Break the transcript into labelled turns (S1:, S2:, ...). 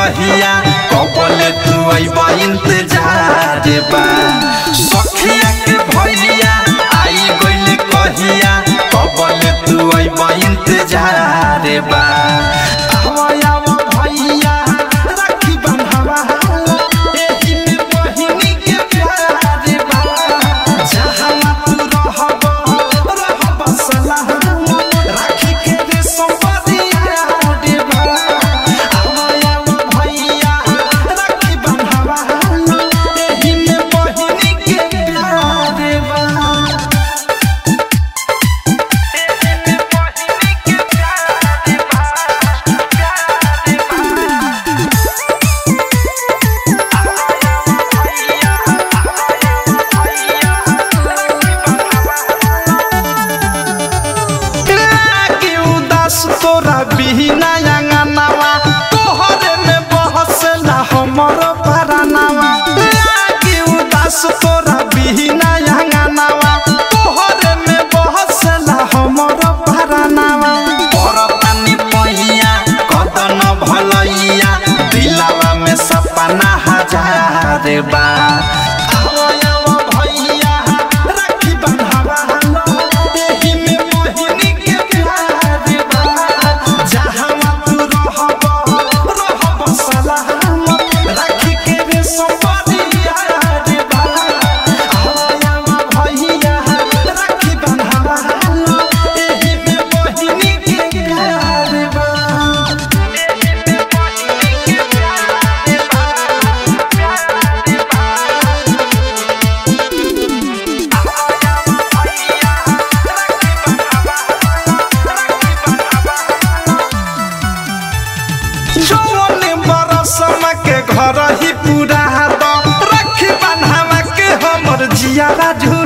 S1: कहिया कबले तू अइबा इंतजार बा सखिया के भैया आई गइल कहिया कबले तू अइबा इंतजार बा आवा आवा भैया राखी बंधावा एही में बहिनी के प्यार बा जहाँ तू रहब रहब सलाम राखी के रे संपदिया देबा आवा आवा भैया राखी बंधावा एही में बहिनी के प्यार बा लागे उदास तोरा बिना अंगनावा तोहरे में बहसला हमर परानावा लागे उदास तोरा बिना अंगनावा तोहरे में बहसला हमर परानावा परतानी पहिया कदन भलैया दिलावा में सपना हजार बा आवा आवा भैया राखी बंधावा एही में मोहिनी के प्यार बा जहाँ तू रहब रहब सलाम राखी के रे संपदिया बा आवा आवा भैया राखी बंधावा एही में मोहिनी के प्यार बा जौन बरसमा के घर ही पूरा दो रखी बन्हावा के हमर जियारा झूर